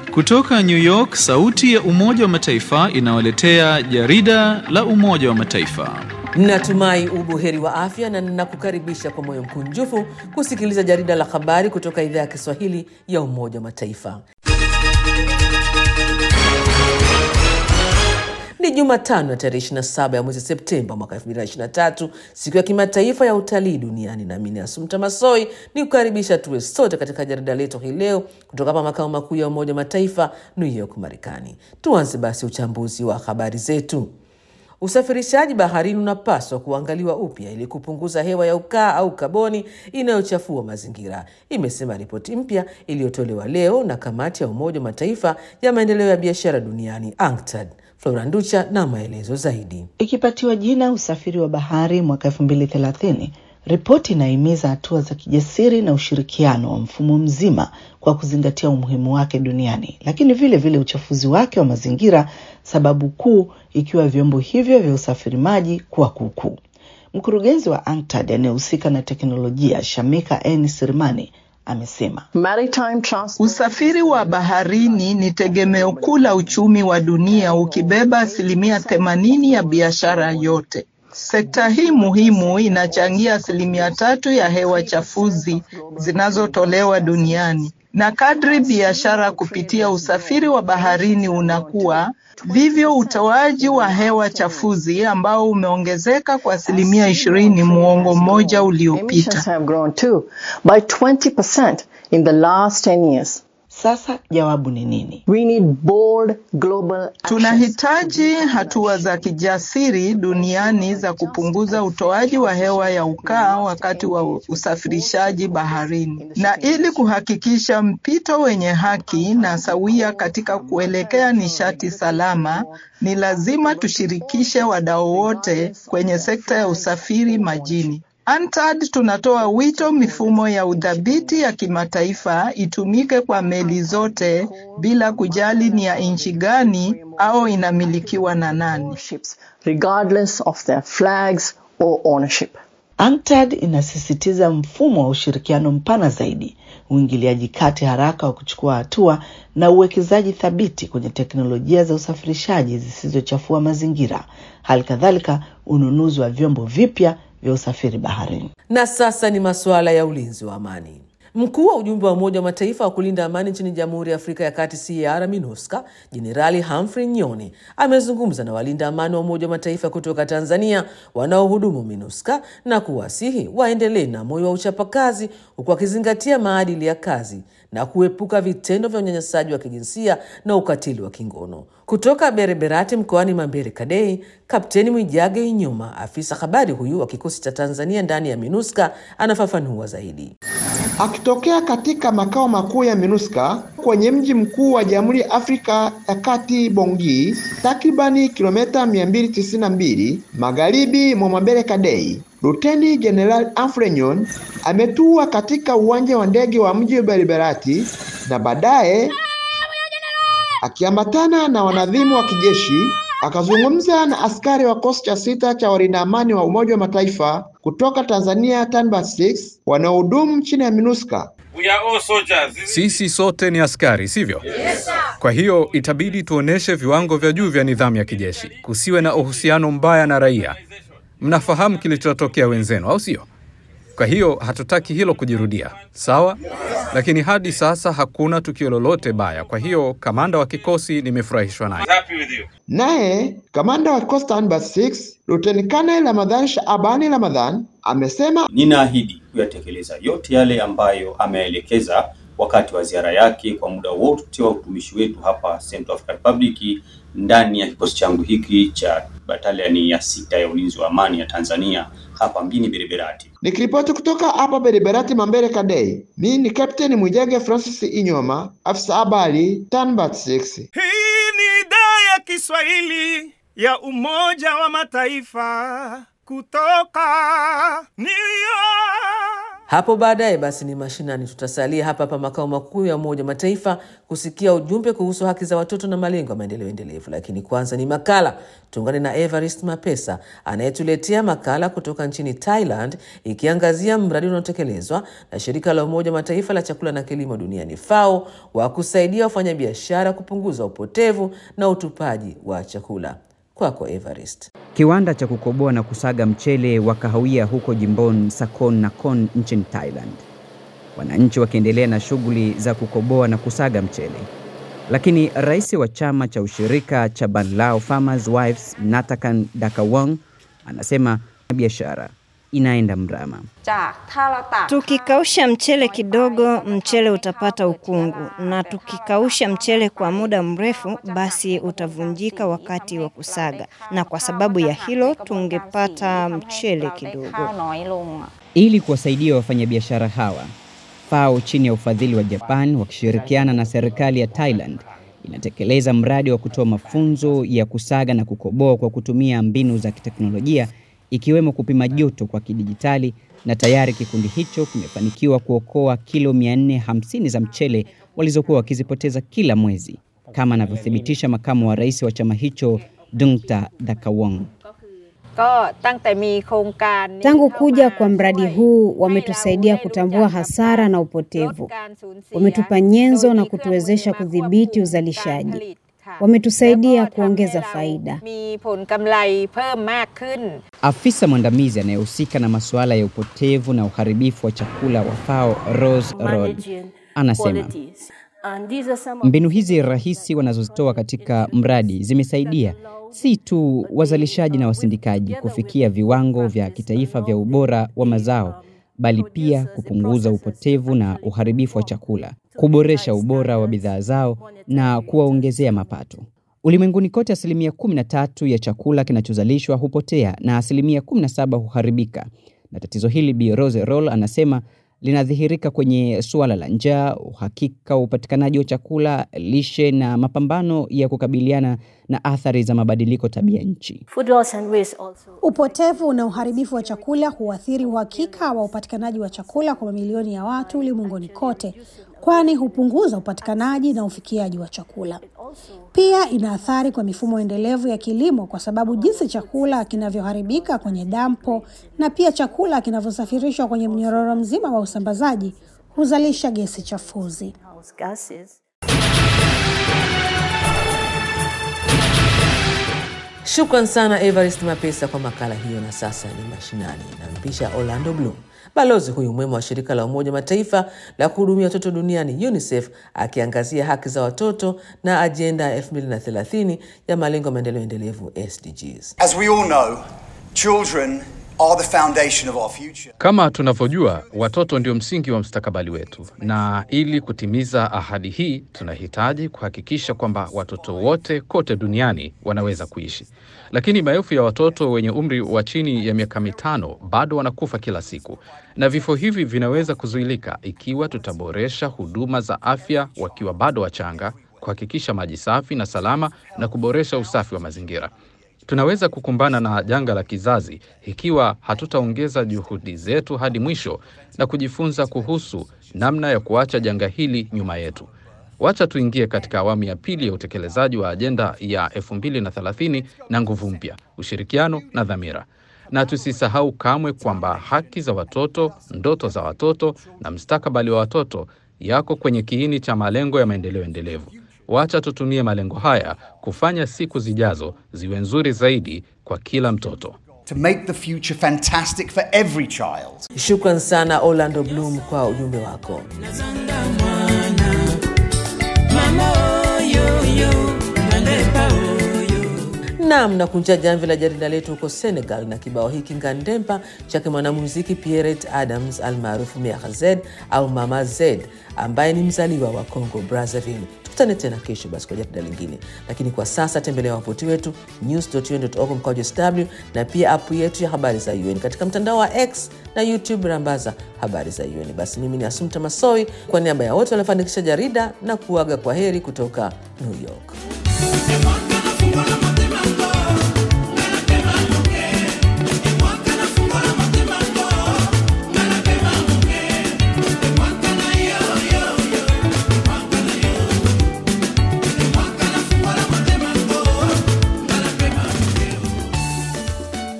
Kutoka New York, sauti ya Umoja wa Mataifa inawaletea jarida la Umoja wa Mataifa. Natumai ubuheri wa afya na ninakukaribisha kwa moyo mkunjufu kusikiliza jarida la habari kutoka idhaa ya Kiswahili ya Umoja wa Mataifa. Ni Jumatano ya tarehe 27 ya mwezi Septemba mwaka 2023, siku ya kimataifa ya utalii duniani. Nami ni Asumta Masoi ni kukaribisha tuwe sote katika jarida letu hii leo kutoka hapa makao makuu ya Umoja wa Mataifa, New York, Marekani. Tuanze basi uchambuzi wa habari zetu. Usafirishaji baharini unapaswa kuangaliwa upya ili kupunguza hewa ya ukaa au kaboni inayochafua mazingira, imesema ripoti mpya iliyotolewa leo na kamati ya Umoja wa Mataifa ya maendeleo ya biashara duniani UNCTAD. Flora Nducha na maelezo zaidi. Ikipatiwa jina usafiri wa bahari mwaka elfu mbili thelathini, ripoti inahimiza hatua za kijasiri na ushirikiano wa mfumo mzima kwa kuzingatia umuhimu wake duniani, lakini vile vile uchafuzi wake wa mazingira, sababu kuu ikiwa vyombo hivyo vya usafiri maji kuwa kuukuu. Mkurugenzi wa UNCTAD anayehusika na teknolojia Shamika N Sirmani amesema usafiri wa baharini ni tegemeo kuu la uchumi wa dunia ukibeba asilimia themanini ya biashara yote. Sekta hii muhimu inachangia asilimia tatu ya hewa chafuzi zinazotolewa duniani, na kadri biashara kupitia usafiri wa baharini unakuwa, vivyo utoaji wa hewa chafuzi ambao umeongezeka kwa asilimia ishirini muongo mmoja uliopita. Sasa jawabu ni nini? We need bold global tunahitaji hatua za kijasiri duniani za kupunguza utoaji wa hewa ya ukaa wakati wa usafirishaji baharini, na ili kuhakikisha mpito wenye haki na sawia katika kuelekea nishati salama, ni lazima tushirikishe wadau wote kwenye sekta ya usafiri majini. UNCTAD tunatoa wito mifumo ya udhibiti ya kimataifa itumike kwa meli zote bila kujali ni ya nchi gani au inamilikiwa na nani. regardless of their flags or ownership. UNCTAD inasisitiza mfumo wa ushirikiano mpana zaidi, uingiliaji kati haraka wa kuchukua hatua na uwekezaji thabiti kwenye teknolojia za usafirishaji zisizochafua mazingira, hali kadhalika ununuzi wa vyombo vipya vya usafiri baharini. Na sasa ni masuala ya ulinzi wa amani. Mkuu wa ujumbe wa Umoja wa Mataifa wa kulinda amani nchini Jamhuri ya Afrika ya Kati, CAR MINUSCA, Jenerali Humphrey Nyoni amezungumza na walinda amani wa Umoja wa Mataifa kutoka Tanzania wanaohudumu MINUSCA na kuwasihi waendelee na moyo wa uchapakazi huku wakizingatia maadili ya kazi na kuepuka vitendo vya unyanyasaji wa kijinsia na ukatili wa kingono. Kutoka Bereberati mkoani Mambere Kadei, Kapteni Mwijage Inyuma, afisa habari huyu wa kikosi cha Tanzania ndani ya MINUSCA, anafafanua zaidi. Akitokea katika makao makuu ya MINUSCA kwenye mji mkuu wa Jamhuri ya Afrika ya Kati Bongi, takribani kilomita 292 magharibi mwa Mambere Kadei, Luteni Jenerali Humphrey Nyon ametua katika uwanja wa ndege wa mji wa Baribarati na baadaye akiambatana na wanadhimu wa kijeshi akazungumza na askari wa kikosi cha sita cha walinda amani wa Umoja wa Mataifa kutoka Tanzania Tanbat 6 wanaohudumu chini ya MINUSCA. Sisi sote ni askari, sivyo? Yes, kwa hiyo itabidi tuoneshe viwango vya juu vya nidhamu ya kijeshi, kusiwe na uhusiano mbaya na raia. Mnafahamu kilichotokea wenzenu, au sio? Kwa hiyo hatutaki hilo kujirudia, sawa? Lakini hadi sasa hakuna tukio lolote baya. Kwa hiyo kamanda wa kikosi nimefurahishwa naye. Naye kamanda wa kikosi Tanbat 6 Luteni Kanali Ramadhan Shaabani Ramadhan amesema, ninaahidi kuyatekeleza yote yale ambayo ameelekeza wakati wa ziara yake kwa muda wote wa utumishi wetu hapa Central African Republic ndani ya kikosi changu hiki cha bataliani ya sita ya ulinzi wa amani ya Tanzania hapa mjini Bereberati. Nikiripoti kutoka hapa Bereberati Mambere Kadei, mimi ni Captain Mwijage Francis Inyoma, afisa habari Tanbat 6. Hii ni idhaa ya Kiswahili ya Umoja wa Mataifa kutoka New York. Hapo baadaye basi ni mashinani, tutasalia hapa hapa makao makuu ya Umoja wa Mataifa kusikia ujumbe kuhusu haki za watoto na malengo ya maendeleo endelevu. Lakini kwanza ni makala. Tuungane na Evarist Mapesa anayetuletea makala kutoka nchini Thailand, ikiangazia mradi unaotekelezwa na shirika la Umoja wa Mataifa la chakula na kilimo duniani FAO wa kusaidia wafanyabiashara kupunguza upotevu na utupaji wa chakula. Kwako Evarist. Kiwanda cha kukoboa na kusaga mchele wa kahawia huko jimboni Sakon Nakhon nchini Thailand, wananchi wakiendelea na shughuli za kukoboa na kusaga mchele. Lakini rais wa chama cha ushirika cha Banlao Farmers Wives Natakan Dakawang anasema biashara inaenda mrama. Tukikausha mchele kidogo, mchele utapata ukungu, na tukikausha mchele kwa muda mrefu, basi utavunjika wakati wa kusaga, na kwa sababu ya hilo tungepata mchele kidogo. Ili kuwasaidia wafanyabiashara hawa, FAO chini ya ufadhili wa Japan wakishirikiana na serikali ya Thailand inatekeleza mradi wa kutoa mafunzo ya kusaga na kukoboa kwa kutumia mbinu za kiteknolojia ikiwemo kupima joto kwa kidijitali na tayari kikundi hicho kimefanikiwa kuokoa kilo 450 za mchele walizokuwa wakizipoteza kila mwezi, kama anavyothibitisha makamu wa rais wa chama hicho Dungta Dakawong. Tangu kuja kwa mradi huu wametusaidia kutambua hasara na upotevu, wametupa nyenzo na kutuwezesha kudhibiti uzalishaji, wametusaidia kuongeza faida. Afisa mwandamizi anayehusika na masuala ya upotevu na uharibifu wa chakula wa FAO Rose Rod anasema mbinu hizi rahisi wanazozitoa katika mradi zimesaidia si tu wazalishaji na wasindikaji kufikia viwango vya kitaifa vya ubora wa mazao, bali pia kupunguza upotevu na uharibifu wa chakula, kuboresha ubora wa bidhaa zao na kuwaongezea mapato. Ulimwenguni kote, asilimia 13 ya chakula kinachozalishwa hupotea na asilimia 17 huharibika, na tatizo hili Bi Rose Roll anasema linadhihirika kwenye suala la njaa, uhakika wa upatikanaji wa chakula, lishe na mapambano ya kukabiliana na athari za mabadiliko tabia nchi. Upotevu na uharibifu wa chakula huathiri uhakika wa upatikanaji wa chakula kwa mamilioni ya watu ulimwenguni kote, kwani hupunguza upatikanaji na ufikiaji wa chakula. Pia ina athari kwa mifumo endelevu ya kilimo, kwa sababu jinsi chakula kinavyoharibika kwenye dampo na pia chakula kinavyosafirishwa kwenye mnyororo mzima wa usambazaji huzalisha gesi chafuzi. Shukran sana Evarist Mapesa kwa makala hiyo. Na sasa ni mashinani, nampisha Orlando Bloom, balozi huyu mwema wa shirika la Umoja Mataifa la kuhudumia watoto duniani UNICEF, akiangazia haki za watoto na ajenda ya 2030 ya malengo ya maendeleo endelevu SDGs. As we all know, children are the foundation of our future. Kama tunavyojua, watoto ndio msingi wa mustakabali wetu, na ili kutimiza ahadi hii tunahitaji kuhakikisha kwamba watoto wote kote duniani wanaweza kuishi. Lakini maelfu ya watoto wenye umri wa chini ya miaka mitano bado wanakufa kila siku, na vifo hivi vinaweza kuzuilika ikiwa tutaboresha huduma za afya wakiwa bado wachanga, kuhakikisha maji safi na salama, na kuboresha usafi wa mazingira. Tunaweza kukumbana na janga la kizazi ikiwa hatutaongeza juhudi zetu hadi mwisho na kujifunza kuhusu namna ya kuacha janga hili nyuma yetu. Wacha tuingie katika awamu ya pili ya utekelezaji wa ajenda ya 2030 na nguvu mpya, ushirikiano na dhamira. Na tusisahau kamwe kwamba haki za watoto, ndoto za watoto na mustakabali wa watoto yako kwenye kiini cha malengo ya maendeleo endelevu. Wacha tutumie malengo haya kufanya siku zijazo ziwe nzuri zaidi kwa kila mtoto. To make the future fantastic for every child. Shukran sana Orlando Bloom kwa ujumbe wako. Nam na kunja jamvi la jarida letu huko Senegal na kibao hiki ngandempa chake mwanamuziki Pierrette Adams almaarufu Mère Z au Mama Z ambaye ni mzaliwa wa Congo Brazzaville. Tukutane tena kesho basi kwa jarida lingine, lakini kwa sasa tembelea wavuti wetu news.un.org mkwaju sw na pia apu yetu ya habari za UN katika mtandao wa X na YouTube rambaza habari za UN. Basi mimi ni Asumta Masoi kwa niaba ya wote waliofanikisha jarida na kuaga kwa heri kutoka New York.